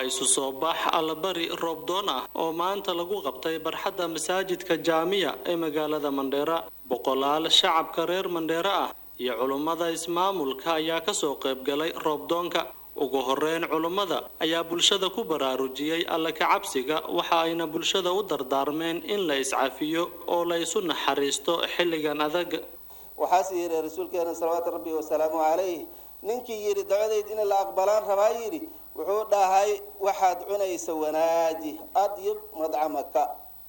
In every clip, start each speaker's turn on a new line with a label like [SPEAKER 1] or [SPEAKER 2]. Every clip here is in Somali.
[SPEAKER 1] waa isu soo bax allabari roobdoon ah oo maanta lagu qabtay barxadda masaajidka jaamiya ee magaalada mandheera boqolaal shacabka reer mandheera ah iyo culummada ismaamulka ayaa kasoo qaybgalay roobdoonka ugu horeyn culummada ayaa bulshada ku baraarujiyey alle kacabsiga waxa ayna bulshada u dardaarmeen in la iscafiyo oo la isu naxariisto xilligan adag
[SPEAKER 2] waxaase yidhi rasuulkeena salawaatu rabbi wasalaamu calayh ninkii yidhi dabadeyd in la aqbalaan rabaa yidhi wuxuu dhahay waxaad cunayso wanaaji adyib madcamaka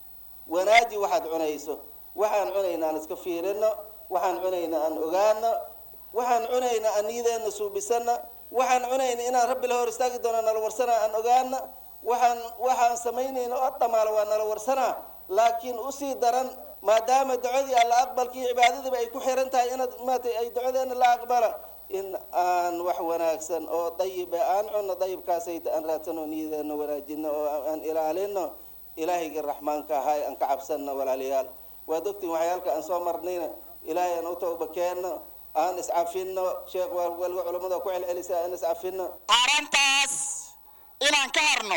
[SPEAKER 2] wanaaji waxaad cunayso waxaan cunayna aan iska fiirino waxaan cunayna aan ogaano waxaan cunayna aan niyadeena suubisana waxaan cunayna inaan rabbi la hor istaagi doono nala warsana aan ogaana waxaan waxaan samaynayna oo dhamaala waa nala warsanaa laakiin usii daran maadaama ducadii alla aqbalkii cibaadadiiba ay ku xiran tahay inaad maatay ay ducadeena la aqbala in aan wax wanaagsan oo dayiba aan cunno dayibkaasayta aan raadsano niyadeena wanaajino oo aan ilaalino ilaahayga raxmaanka ahay aan ka cabsanno walaalayaal waad ogtiin waxyaalka aan soo marnayna ilaahay aan u tawba keenno aan iscafino sheekh waliba culamada ku celcelisa aan iscafino
[SPEAKER 3] arrintaas inaan ka harno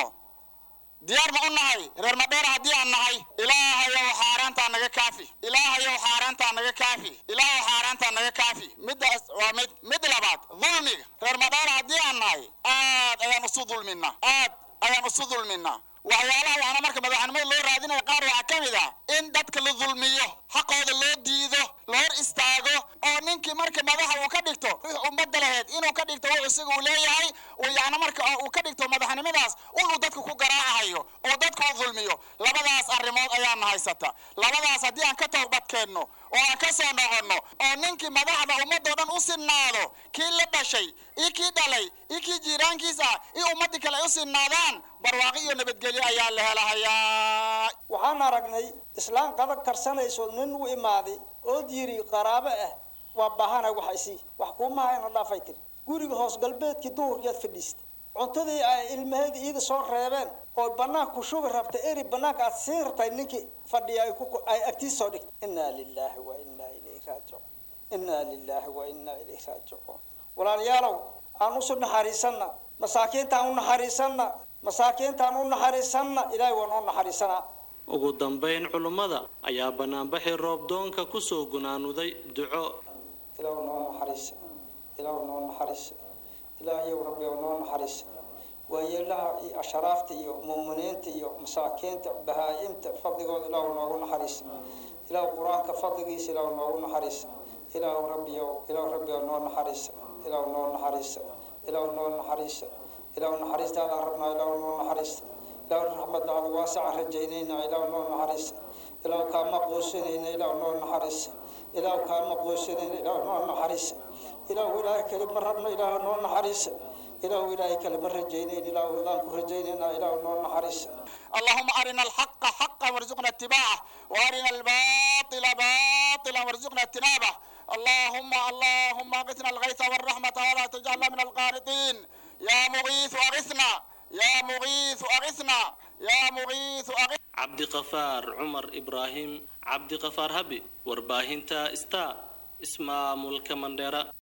[SPEAKER 3] diyaar ma u nahay reer madheer haddii aan nahay ilaahayow xaaraantaa naga kaafi ilaahayow xaaraantaa naga kaafi ilaahayow xaaraantaa naga kaafi middaas waa mid mid labaad dulmiga reer madheer haddii aan nahay aad ayaan isu dulminaa aad ayaan isu dulminaa waxyaalaha waxaana marka madaxnimada loo raadinaya qaar waxaa ka mid ah in dadka la dulmiyo xaqooda loo diido la hor istaago oo ninkii marka madaxa uu ka dhigto ruux ummadda laheyd inuu ka dhigto wax isaga uu leeyahay uu yacni marka uu ka dhigto madaxnimadaas unuu dadka ku garaacayo oo dadka u dulmiyo labadaas arrimood ayaana haysata labadaas haddii aan ka towbadkeenno oo aan ka soo noqonno oo ninkii madaxda ummadoo dhan u sinnaado kii la dhashay iyo kii dhalay iyo kii jiiraankiisa iyo ummaddii kale ay u sinnaadaan barwaaqi iyo nabadgelyo ayaa la helahayaa
[SPEAKER 4] waxaan aragnay islaan qadag karsanayso nin u imaaday ood yidhi qaraabo ah waa baahana wax isii wax kuumaha ina dhaafay tiri guriga hoos galbeedkii duhurkeed fadhiista cuntadii ay ilmaheeda iida soo reebeen oo banaanka ku shubi rabtay eri banaanka aad siin rabtay ninkii fadhiya ay ku ay agtiis soo dhigtay innaa lilaahi wa innaa ilayhi raajicuun innaa lilaahi wa innaa ilayhi raajicuun walaalayaalow aan usu naxariisanna masaakiinta aan u naxariisanna masaakiinta aan u naxariisanna ilaahay waa noo naxariisanaa
[SPEAKER 1] ugu dambayn culummada ayaa banaanbaxi roobdoonka kusoo gunaanuday duco
[SPEAKER 4] ilaahu noo naxariisa ilaahu noo naxariisa ilaahayow rabbi ow noo naxariisa waayeelaha iyo asharaafta iyo muuminiinta iyo masaakiinta bahaa-imta fadligooda ilaahu noogu naxariisa ilaahu qur-aanka fadligiisa ilaahu noogu naxariisa ilaahu rabbiyow ilaahu rabbiyow noo naxariisa ilaahu noo naxariisa ilaahu noo naxariisa ilaahu naxariistaadaan rabnaa ilaahu noo naxariisa ilaahu raxmadaada waasacaan rajaynaynaa ilaahu noo naxariisa ilaahu kaama quusinayna ilaahu noo naxariisa ilaahu kaama quusinayna ilaahu noo naxariisa ilaahu ilaahay kale ma rabno ilaahu noo naxariisa ilaahu ilaahay kale ma rajaynayn ilaahu idaan ku rajaynaynaa ilaahu noo naxariisa
[SPEAKER 3] اللهم أرنا الحق حقا وارزقنا اتباعه وأرنا الباطل باطلا وارزقنا اجتنابه اللهم اللهم اغثنا الغيث والرحمة ولا تجعلنا من القانطين يا مغيث أغثنا يا مغيث أغثنا يا مغيث أغثنا
[SPEAKER 1] cabdiqafaar cumar ibraahim cabdiqafaar habi warbaahinta star ismaamulka mandheera